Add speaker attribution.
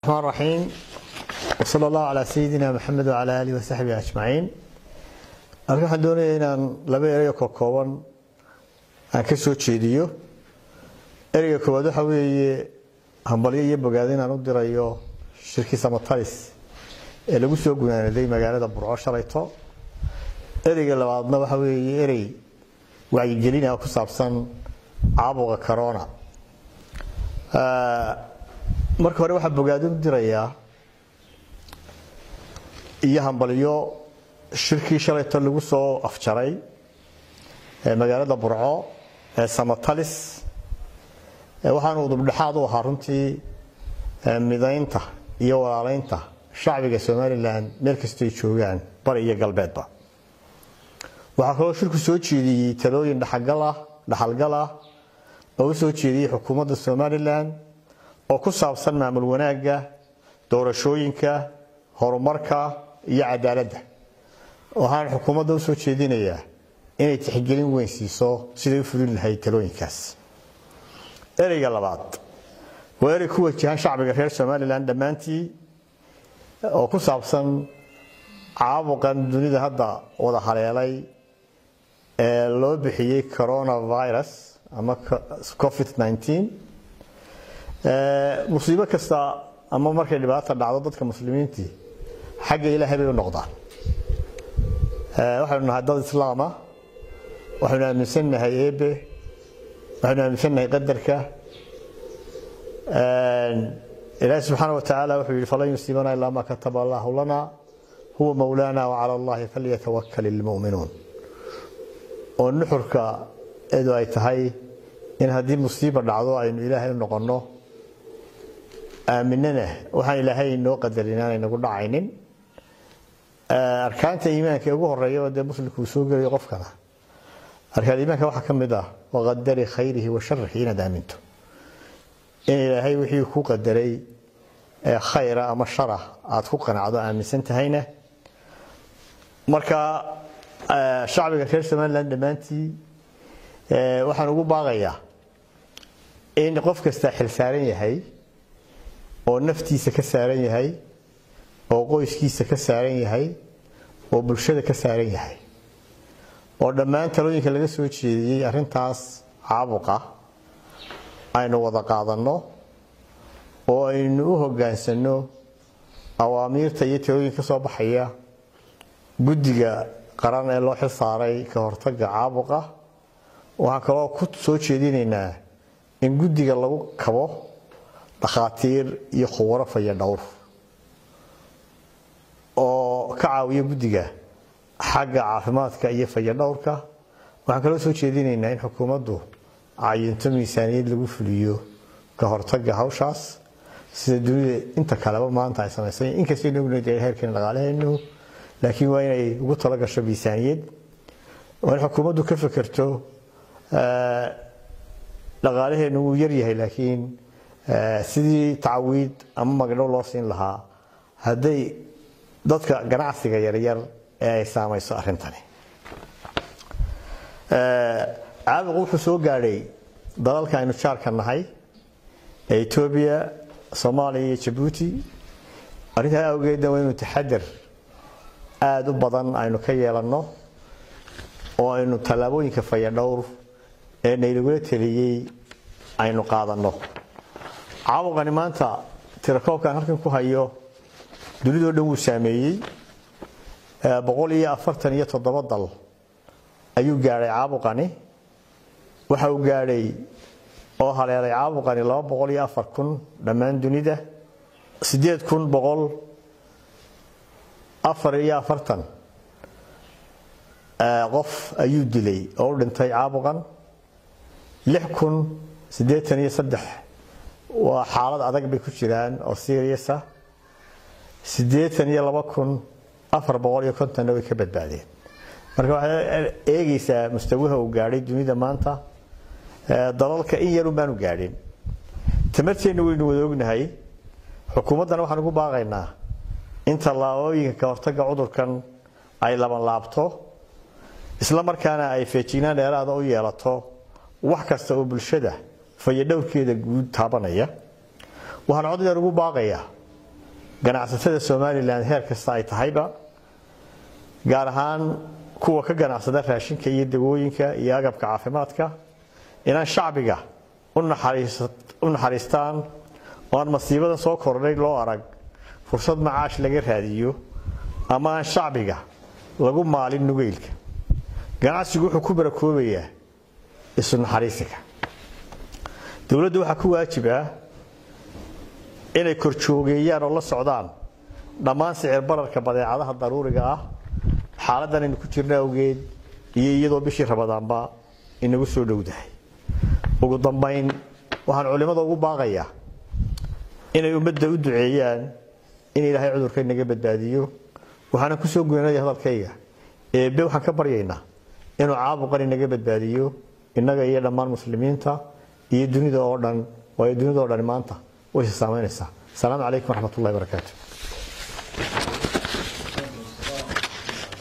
Speaker 1: الرحمن الرحيم وصلى الله على سيدنا محمد وعلى آله وصحبه أجمعين halkan waxaan doonaya inaan laba erayo ka kooban aan ka soo jeediyo ereyga koowaad waxa weeye hambalyo iyo bogaado inaan u dirayo shirkii samatalis ee lagu soo gunaanaday magaalada burco shalayto ereyga labaadna waxa weeye erey wacyigelina ku saabsan caabuqa corona marka hore waxaa bogaado u dirayaa iyo hambalyo shirkii shalayto lagu soo afjaray magaalada burco ee samatalis waxaanu udubdhexaad u ahaa runtii midaynta iyo walaalaynta shacbiga somalilan meel kastoy joogaan bari iyo galbeedba waxaa kaloo shirku soo jeediyey talooyin dhaxalgal ah oo u soo jeediyey xukuumadda somalilan oo ku saabsan maamul wanaagga doorashooyinka horumarka iyo cadaaladda waxaan xukuumadda u soo jeedinayaa inay tixgelin weyn siiso siday u fulin lahayd talooyinkaas ereyga labaad waa erey ku wajahan shacbiga reer somalilan dhammaantii oo ku saabsan caabuqan dunida hadda wada haleelay ee loo bixiyey coronavirus ama covid 19 musiibo kasta ama markay dhibaata dhacdo dadka muslimiintii xagga ilaahay bay u noqdaan waxaynu nahay dad islaama waxaynu aaminsannahay eebe waxaynu aaminsannahay qadarka ilaahi subxaana wa tacaala wuxuu yidhi falan yusiibana ilaa ma kataba allahu lana huwa mowlaana wacala allahi falyatawakal ilmu'minuun oo nuxurka eedu ay tahay in haddii musiiba dhacdo aynu ilaahay u noqonno aaminana waxaan ilaahay inoo qadarin inaanay nagu dhacaynin arkaanta iimaanka ugu horeeya dee muslimku uu soo gelayo qofkana arkaan iimaanka waxaa ka mid ah waqadari khayrihi wa sharihi inaad aaminto in ilaahay wixii ku qadaray khayra ama shara aad ku qanacdo aaminsan tahayna marka shacbiga reer somalilan dhammaantii waxaan ugu baaqayaa in qof kasta xil saaran yahay oo naftiisa ka saaran yahay oo qoyskiisa ka saaran yahay oo bulshada ka saaran yahay oo dhammaan talooyinka laga soo jeediyey arrintaas caabuqa aynu wada qaadanno oo aynu u hoggaansanno awaamiirta iyo talooyinka ka soo baxaya guddiga qaran ee loo xil saaray ka hortagga caabuqa waxaan kaloo ku soo jeedinaynaa in guddiga lagu kabo dhakhaatiir iyo khubaro faya dhowr oo ka caawiya guddiga xagga caafimaadka iyo fayadhowrka waxaan kaloo soo jeedinaynaa in xukuumaddu cayinto miisaaniyad lagu fuliyo ka hortagga hawshaas sida dunida inta kaleba maanta ay samaysay inkastaynu ognayd heerkeena dhaqaalaheenu laakiin waa inay ugu tala gasho miisaaniyad waa in xukuumaddu ka fekerto dhaqaalaheenu wuu yaryahay laakiin sidii tacawiid ama magdhow loo siin lahaa hadday dadka ganacsiga yaryar ee ay saamayso arrintani caabuqu wuxuu soo gaadhay dalalka aynu jaarka nahay ee etoobiya soomaaliya iyo jabuuti arrintaa awgeedna waa inu taxadar aada u badan aynu ka yeelanno oo aynu tallaabooyinka fayadhowr ee naylagula teliyey aynu qaadanno caabuqani maanta tirakoobkan halkan ku hayo dunidoo dhan wuu saameeyey boqol iyo afartan iyo toddoba dal ayuu gaadhay caabuqani waxa uu gaadhay oo haleelay caabuqani laba boqol iyo afar kun dhammaan dunida siddeed kun boqol afar iyo afartan qof ayuu dilay oo u dhintay caabuqan lix kun siddeetan iyo saddex waa xaalad adag bay ku jiraan oo seriasa siddeetan iyo laba kun afar boqol iyo kontonna way ka badbaadeen marka waxaad eegaysaa mustawaha uu gaadhay dunida maanta dalalka in yarun baanu gaadhin tamarteenna waynu wada ognahay xukuumaddana waxaan ugu baaqaynaa in tallaabooyinka ka hortagga cudurkan ay laban laabto isla markaana ay feejignaan dheeraada u yeelato wax kasta oo bulshada fayadhowrkeeda guud taabanaya waxaan cod dheer ugu baaqayaa ganacsatada somalilan heer kasta ay tahayba gaar ahaan kuwa ka ganacsada raashinka iyo dawooyinka iyo agabka caafimaadka inaan shacbiga u naxariistaan oo aan masiibada soo kordhay loo arag fursad macaash laga raadiyo ama aan shacbiga lagu maalin nugeylka ganacsigu wuxuu ku barakoobayaa isu naxariisiga dowladdu waxaa ku waajib ah inay korjoogeeyaan oo la socdaan dhammaan sicir bararka badeecadaha daruuriga ah xaaladdan aynu ku jirna awgeed iyo iyadoo bishii rabadaanba inagu soo dhowdahay ugu dambayn waxaan culimmada ugu baaqayaa inay ummadda u duceeyaan in ilaahay cudurka inaga badbaadiyo waxaana ku soo goynaya hadalkayga eebbe waxaan ka baryaynaa inuu caabuqan inaga badbaadiyo innaga iyo dhammaan muslimiinta iyo dunida oo dhan waayo dunida oo dhan maanta way is saamaynaysaa asalaamu calaykum waraxmat ullahi barakaatu